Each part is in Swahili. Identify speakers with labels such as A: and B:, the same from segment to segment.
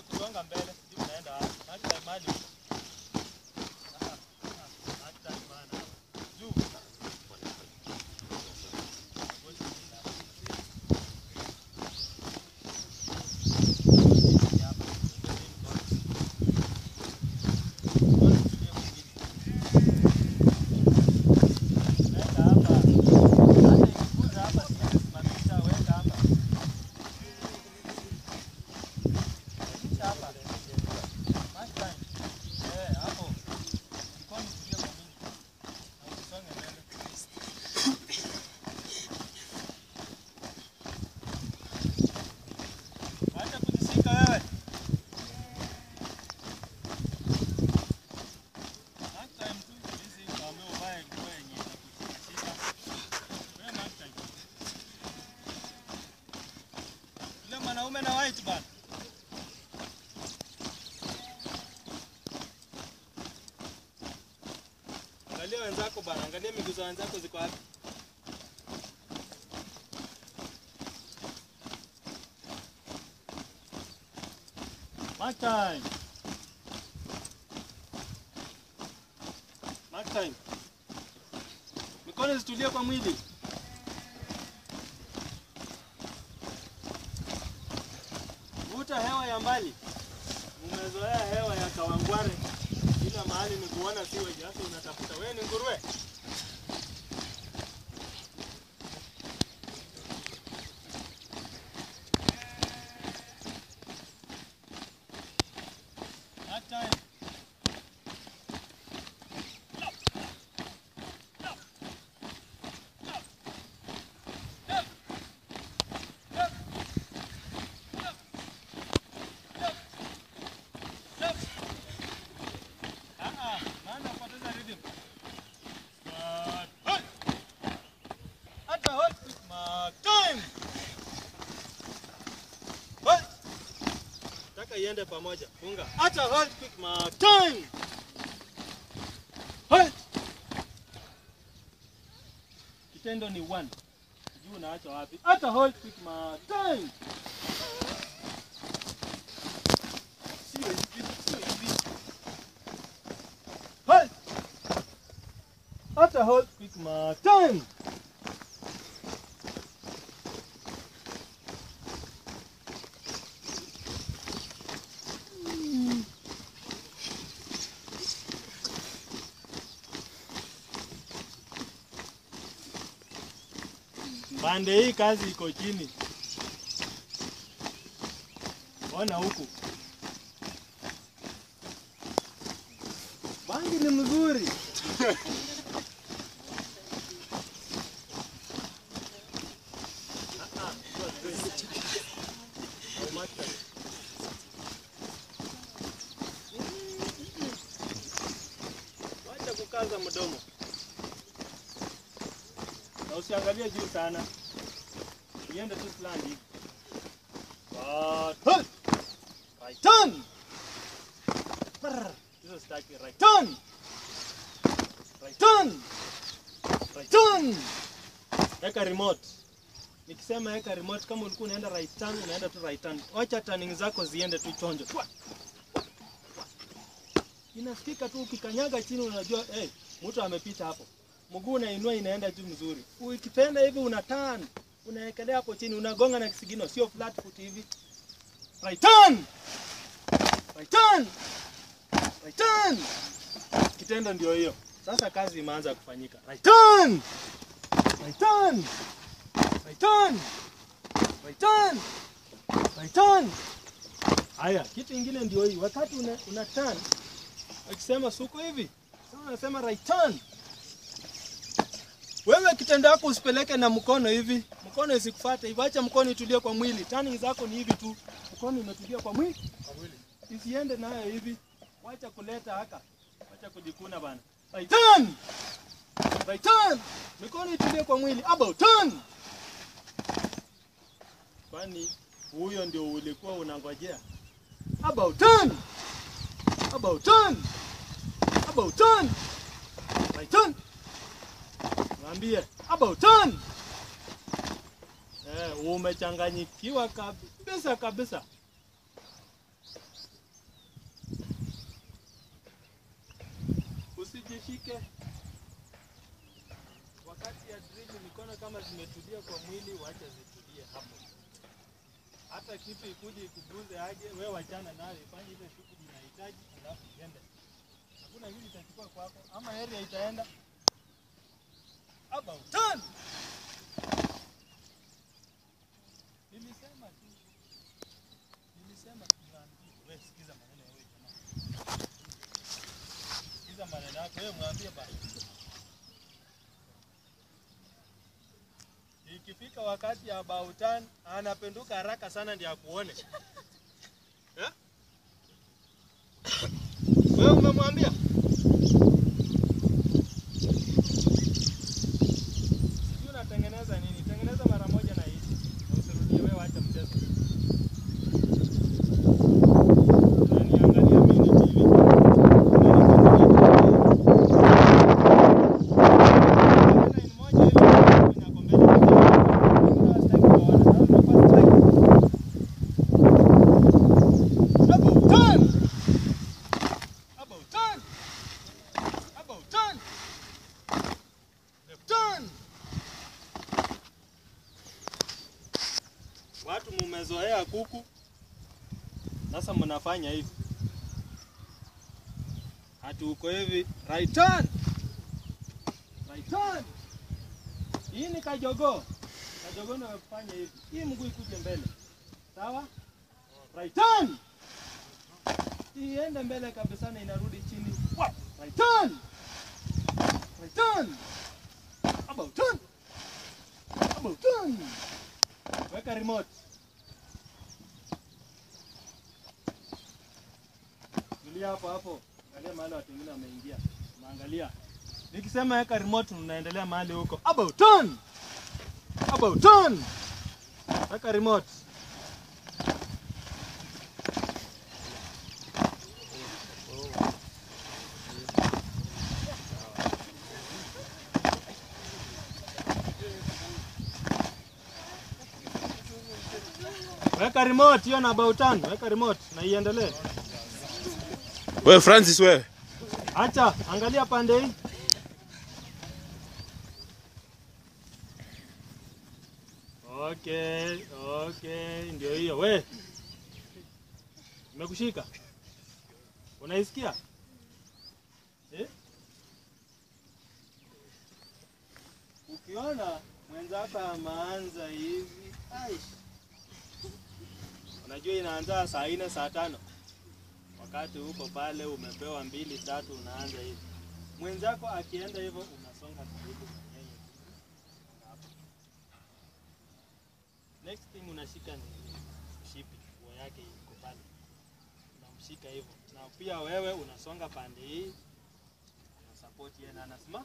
A: kusonga mbele, sijui unaenda wapi. Mark time mahali huko. Ah, ah, mark time bana. Juu. Weka hapa. Hata ikikuza hapa siwezi simamisha, weka hapa. Simamisha hapa. Mark time. Eh, hapo. Mikono itulie kwa mingi. Na usisonge mbele. Acha kujishika wewe. Mark time tu, hizi ukaambiwa uvae nguo yenye inakushika. Wewe mark time. Yule mwanaume na white bana. Angalia wenzako bana, angalia miguu za wenzako ziko wapi? Mark time. Mark time. Mikono zitulie kwa mwili. Vuta hewa ya mbali. Umezoea hewa ya Kawangware. Kila mahali ni kuona siwe sasa unatafuta. Wewe ni nguruwe. Mark time. Ah, ah, maana upoteza rhythm. But, hey! Hata hot quick mark time. Hey! Taka iende pamoja. Funga. Hata hot quick mark time. Hey! Kitendo ni one. Sijui unaacha wapi. Hata hold quick mark time. Sio hivi, sio hivi. Halt! After hold quick mark time. Pande hii kazi iko chini. Ona huku. Bangi ni mzuri. Wacha kukaza mdomo na usiangalie juu sana, iende tu fulani hivi. But, hey! Right turn! Brr, Hizo sitaki. Right turn! Right turn! Right turn! Eka remote. Nikisema eka remote, kama ulikuwa unaenda right turn, unaenda tu right turn. Wacha turning zako ziende tu chonjo. Twa! Inasikika tu ukikanyaga chini, unajua hey, mtu amepita hapo. Mguu unainua inaenda juu mzuri. Ukipenda hivi una turn, unaekelea hapo chini, unagonga na kisigino, sio flat foot hivi. Right turn! Right turn! Right turn! Kitendo ndio hiyo. Sasa kazi imeanza kufanyika. Right turn! Right turn! Right turn! Right turn! Right turn! Haya, kitu ingine ndio hii. Wakati una, una turn, akisema suko hivi, sasa unasema right turn. Wewe kitendo yako usipeleke na mkono hivi, mkono isikufuate hivi, acha mkono itulie kwa mwili. Turning zako ni hivi tu, mkono imetulia kwa mwili, kwa mwili. Isiende nayo hivi, wacha kuleta haka, wacha kujikuna bana. Right turn, right turn, mikono itulie kwa mwili. About turn. Kwani huyo ndio ulikuwa unangojea? About turn, about turn, about turn, right turn. Mwambie about turn. Eh, umechanganyikiwa kabisa kabisa. usijishike wakati ya drill. Mikono kama zimetulia kwa mwili, wacha zitulie hapo. Hata kitu ikuje ikuguze aje, wewe wachana nayo, ifanye ile shughuli inahitaji, alafu iende. Hakuna kitu itachukua kwako, ama area itaenda about turn. Nilisema tu, nilisema tunaambia wewe, sikiza maneno ya wewe jamaa, sikiza maneno yako wewe, mwambie bana. Ikifika wakati ya about turn, anapenduka haraka sana ndio akuone. Eh? Wewe umemwambia? Sijui unatengeneza nini? Tengeneza mara moja na hii. Na usirudie wewe acha mchezo. Unaniangalia mimi ni TV. Line moja hivi kwenye ako mbele. Kuna sitaki kuona. Naona kwa strike. About turn. About turn. About turn. Left turn. Watu mumezoea kuku, sasa mnafanya hivi, hati uko hivi, right turn, right turn. Hii ni kajogoo, kajogoo ndio amefanya hivi, hii mguu ikuje mbele, sawa, right turn, iende mbele kabisa na inarudi chini, Wa- right turn, right turn, about turn, about turn. Weka remote. Tulia hapo hapo. Angalia mahali watu wengine wameingia. Naangalia. Nikisema weka remote unaendelea mahali huko. About turn. About turn. Weka remote. Weka remote hiyo na about turn. Weka remote na iendelee.
B: Wewe Francis wewe.
A: Acha, angalia pande hii. Okay, okay, ndio hiyo. We, nimekushika, unaisikia eh? Ukiona mwenzako amaanza hivi, aish, unajua inaanza saa nne saa tano wakati huko pale umepewa mbili tatu, unaanza hivi. Mwenzako akienda hivyo, unasonga karibu na yeye hapo. Next thing unashika ni mshipi, nguo yake iko pale, unamshika hivyo, na pia wewe unasonga pande hii, una support yeye na anasimama,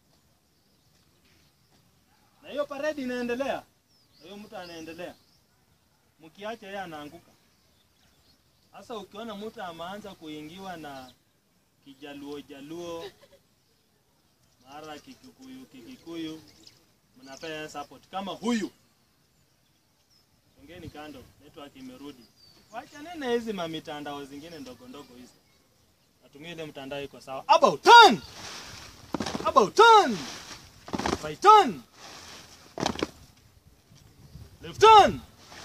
A: na hiyo parade inaendelea, na hiyo mtu anaendelea, mkiacha yeye anaanguka. Sasa ukiona mtu ameanza kuingiwa na kijaluo jaluo mara kikikuyu kikikuyu, mnapea support kama huyu. Ongeni kando, network imerudi. Wacha nene hizi ma mitandao zingine ndogo ndogo hizi, natumia ile mtandao iko sawa. About turn, about turn, right turn, left turn,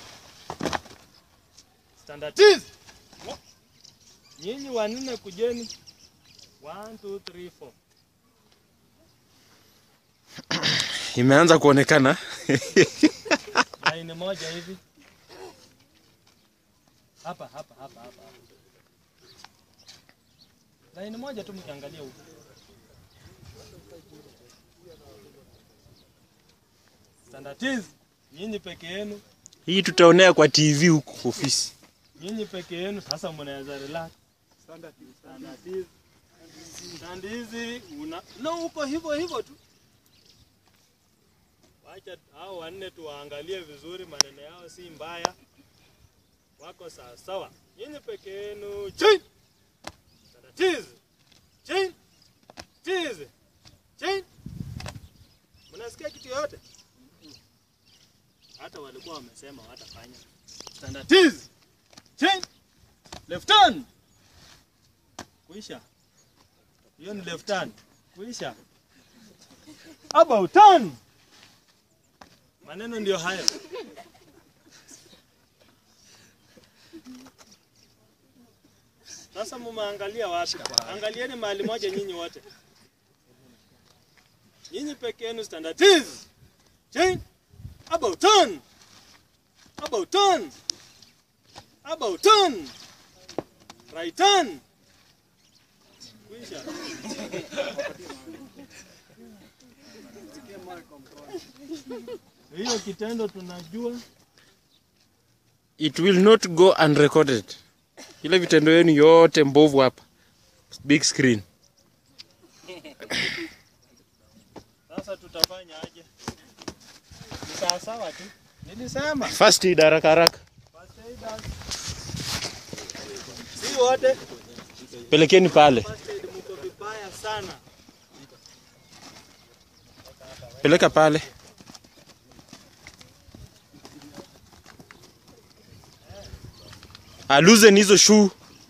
A: standard is Nyinyi wanne kujeni. 1 2 3 4.
B: Imeanza kuonekana.
A: Line moja hivi. Hapa hapa hapa hapa. hapa. Line moja tu mkiangalia huko. Standardize. Nyinyi peke yenu,
B: Hii tutaonea kwa TV huku ofisi.
A: nyinyi peke yenu sasa mnaweza relax. Standardize. Standardize una no uko hivyo hivyo tu. Wacha hao wanne tuwaangalie vizuri, maneno yao si mbaya, wako sawa sawa. Nyinyi peke yenu chain cheese chain cheese chain. Mnasikia kitu yoyote? Hata walikuwa wamesema watafanya standard cheese chain left turn kuisha Hiyo ni left turn. Kuisha. About turn. Maneno ndio hayo. Sasa mumeangalia wapi? Angalieni mahali moja nyinyi wote. Nyinyi peke yenu standard is. Change. About turn. About turn. About turn. Right turn. Kuisha. Hiyo kitendo tunajua
B: It will not go unrecorded. Ile vitendo yenu yote mbovu hapa. Big screen.
A: sasa tutafanya aje? Ni sawa sawa tu. Nilisema
B: First aid haraka haraka.
A: first aid. Si wote
B: Pelekeni pale.
A: first aid mko vibaya sana.
B: Peleka pale. Aluzen hizo shoe.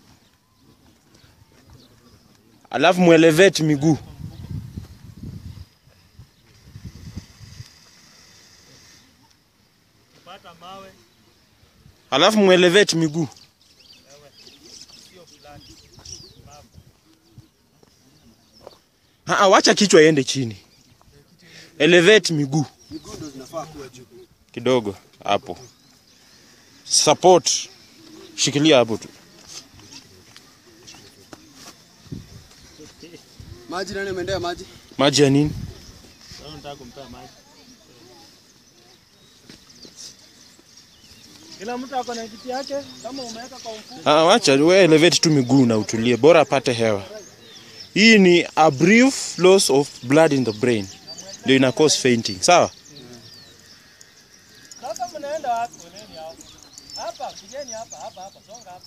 B: Alafu muelevate miguu.
A: Pata mawe
B: Alafu muelevate miguu.
A: sio fulani.
B: Ah, wacha kichwa iende chini. Elevate miguu
C: Miguu ndo zinafaa kuwa juu.
B: kidogo hapo. Support. Shikilia hapo tu.
C: Maji nani umeendea maji?
B: Maji ya nini?
A: Sasa nataka kumpea maji. Kila mtu ako na kiti yake, kama umeweka kwa mfuko.
B: Ah, wacha we elevate tu miguu na utulie, bora apate hewa. Hii ni a brief loss of blood in the brain, ndio ina cause fainting. Sawa?
A: Sasa mnaenda wapi? Foleni hapo. Hapa, pigeni hapa, hapa, hapa, songa hapa.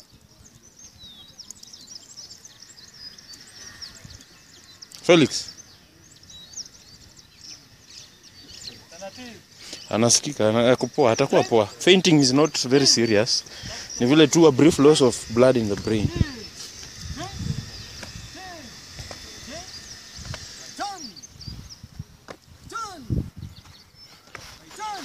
B: Felix
A: Taratibu.
B: anasikika, ana- ako poa, atakuwa poa. Fainting is not very serious, ni vile tu a brief loss of blood in the brain.
A: Turn. Turn. Turn.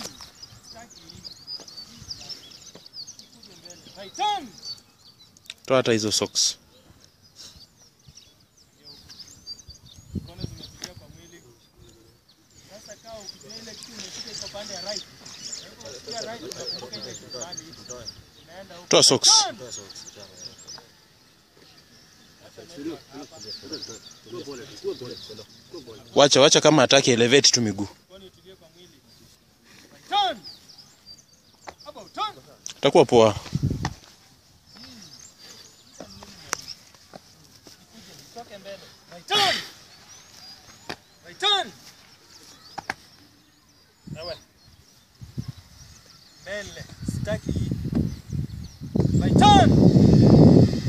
A: Right turn.
B: Toa hata hizo socks.
A: Mkono zimepigia kwa mwili. Sasa kaa ukijua ile kitu imeshika iko pande ya right. Kwa hivyo ukipiga right unakumbuka ile kitu pande hii. Unaenda huko.
B: Toa socks.
A: Turn.
B: Wacha wacha, kama ataki elevate tu miguu,
A: Mkono itulie kwa mwili. Right turn. About turn.
B: atakuwa poa.
A: Toke mbele. Right turn. Right turn. Ewe. Mbele. Sitaki hii. Right turn.